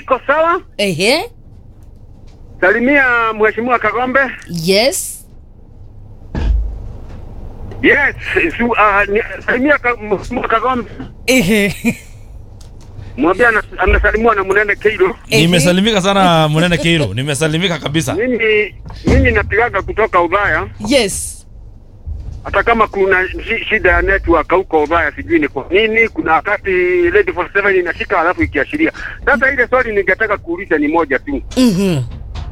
iko sawa. Ehe. Salimia Mheshimiwa Kagombe. Yes. Yes, su, uh, ni, salimia ka, Mheshimiwa Kagombe. Ehe. Mwambie ana- anasalimiwa na Munene Keiro. Ehe. Nimesalimika sana Munene Keiro, nimesalimika kabisa. Mimi mimi napigaga kutoka Ulaya, Yes. hata kama kuna shi- shida ya network huko Ulaya, sijui ni kwa nini. Kuna wakati Lady 47 inashika alafu ikiashiria. Sasa ile swali ningetaka kuuliza ni moja tu. Mhm.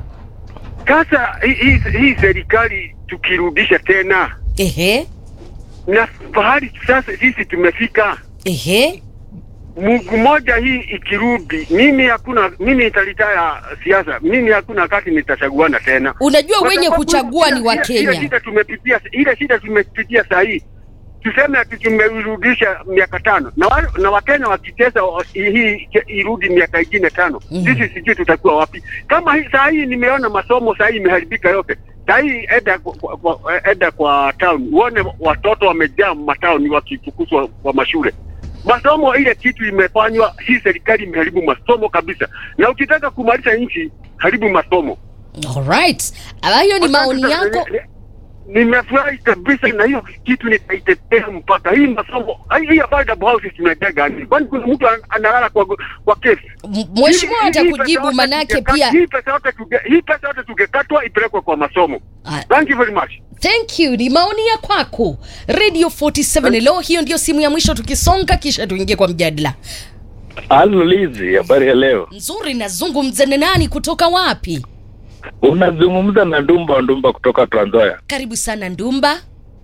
Sasa hii hii- hii serikali tukirudisha tena Ehe. na pahali sasa sisi tumefika Ehe. Mungu moja hii ikirudi, mimi hakuna mimi nitalitaya siasa, mimi hakuna wakati nitachaguana tena. Unajua Kwa wenye sababu kuchagua ni ile- ile- Ile Wakenya. shida tumepitia, ile shida tumepitia saa hii, tuseme ati tumerudisha miaka tano na, wa, na Wakenya wakitesa wa- hii irudi miaka ingine tano Mhm. sisi sijui tutakuwa wapi. Kama hii, saa hii nimeona masomo saa hii imeharibika yote. Saa hii eda kwa, kwa, kwa, eda kwa town uone watoto wamejaa matauni wakifukuzwa kwa mashule masomo ile kitu imefanywa, hii serikali imeharibu masomo kabisa, na ukitaka kumaliza nchi haribu masomo. Alright. Hayo ni maoni Sasa, yako. ni- ni- Nimefurahi kabisa na hiyo kitu nitaitetea mpaka hii masomo hii hii affordable houses tunajenga ni kwani kuna mtu an- analala kwa kwa kesi. M- Mheshimiwa Hii- hii pesa atakujibu yote manake tungeka- pia. hii pesa yote tuge, hii pesa yote tungekatwa ipelekwe kwa masomo. Ah, Thank you very much. Thank you. Ni maoni ya kwako. Radio 47 leo hiyo ndio simu ya mwisho tukisonga kisha tuingie kwa mjadala. Halo Lizi, habari ya leo? Nzuri nazungumza na nani kutoka wapi? Unazungumza na Ndumba Ndumba kutoka Trans Nzoia. Karibu sana Ndumba.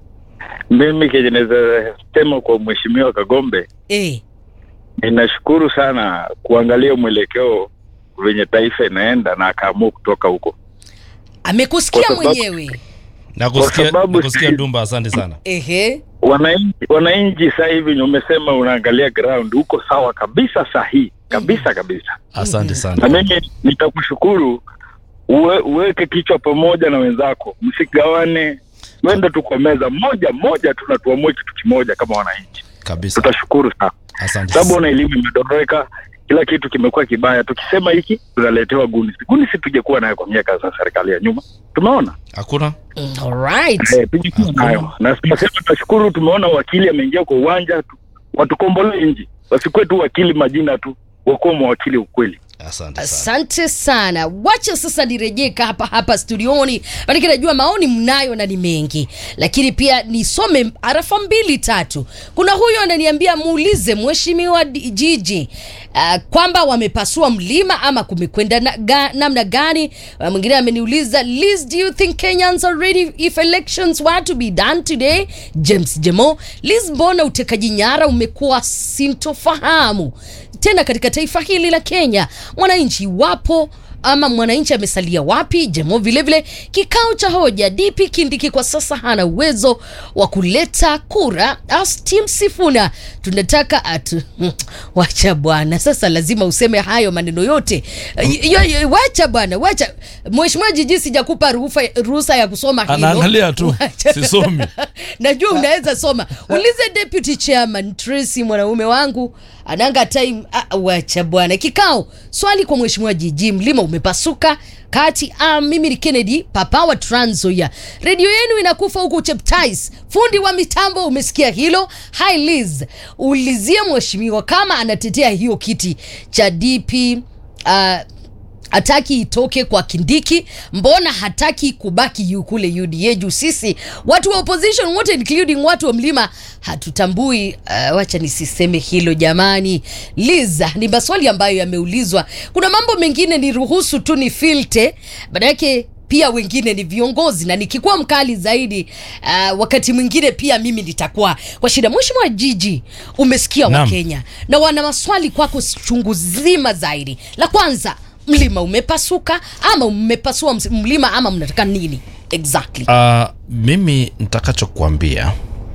Mimi kenye naweza sema kwa mheshimiwa Kagombe, Eh. ninashukuru sana kuangalia mwelekeo venye taifa inaenda na akaamua kutoka huko. Amekusikia Kwa sababu- mwenyewe. Nakusikia, Kwa sababu nakusikia si- Dumba, asante sana. Ehe. Wananchi wananchi sasa hivi umesema unaangalia ground huko sawa kabisa, sahihi kabisa kabisa, Asante na sana. mimi nitakushukuru uwe, uweke kichwa pamoja na wenzako, msigawane, twende tu kwa meza moja moja, tunatuamue kitu kimoja kama wananchi. Kabisa. Tutashukuru sana. Asante. sababu na elimu imedoreka, kila kitu kimekuwa kibaya. Tukisema hiki tunaletewa gunisi. Gunisi tujekuwa nayo kwa miaka za serikali ya nyuma, tumeona Hakuna? Mm, Alright. eh, tujekuwa nayo na tunasema tunashukuru, tumeona wakili ameingia kwa uwanja tu, watukombolee nchi, wasikuwe tu wakili majina tu, wakuwa mawakili ukweli. Asante sana. Asante sana. Wacha sasa nirejee hapa hapa studioni, maanake najua maoni mnayo na ni mengi, lakini pia nisome arafa mbili tatu. Kuna huyo ananiambia muulize mheshimiwa D- Jiji uh, kwamba wamepasua mlima ama kumekwenda na, ga, namna gani? Uh, mwingine ameniuliza Liz, do you think Kenyans are ready if elections were to be done today? James Jemo, Liz, mbona utekaji nyara umekuwa sintofahamu tena katika taifa hili la Kenya? Mwananchi wapo ama mwananchi amesalia wapi? Jemo vilevile kikao cha hoja, DP Kindiki kwa sasa hana uwezo wa kuleta kura. As Team Sifuna tunataka atu wacha bwana, sasa lazima useme hayo maneno yote. Y- y- y- Wacha bwana, wacha mheshimiwa Jiji, sijakupa ruhusa ruhusa ya kusoma hilo. Anaangalia tu, Wacha. sisomi. Najua unaweza soma. Ulize deputy chairman Tracy, mwanaume wangu ananga time. Ah, wacha bwana. Kikao swali kwa mheshimiwa Jiji, mlima umepasuka kati. Ah, mimi ni Kennedy papa wa Trans Nzoia. Redio yenu inakufa huku Cheptais. Fundi wa mitambo, umesikia hilo? Hi Liz, ulizie mheshimiwa kama anatetea hiyo kiti cha DP uh, hataki itoke kwa Kindiki, mbona hataki kubaki yu kule UDA juu sisi watu wa opposition wote including watu wa mlima hatutambui. Uh, wacha nisiseme hilo jamani. Liza, ni maswali ambayo yameulizwa. Kuna mambo mengine ni ruhusu tu ni filte, baada yake pia wengine ni viongozi na nikikuwa mkali zaidi uh, wakati mwingine pia mimi nitakuwa kwa shida. Mheshimiwa Jiji, umesikia Naam. Wakenya na wana maswali kwako chungu zima zaidi. La kwanza, mlima umepasuka ama umepasua ms- mlima ama mnataka nini exactly? Uh, mimi nitakachokuambia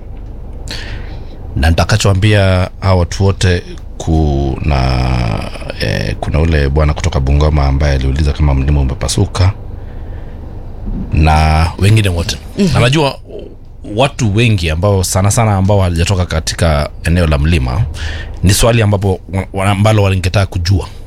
na nitakachoambia hawa watu wote kuna eh, kuna ule bwana kutoka Bungoma ambaye aliuliza kama mlima umepasuka na wengine wote mm-hmm. Anajua watu wengi ambao sana sana ambao halijatoka katika eneo la mlima ni swali ambapo wa- ambalo walingetaka kujua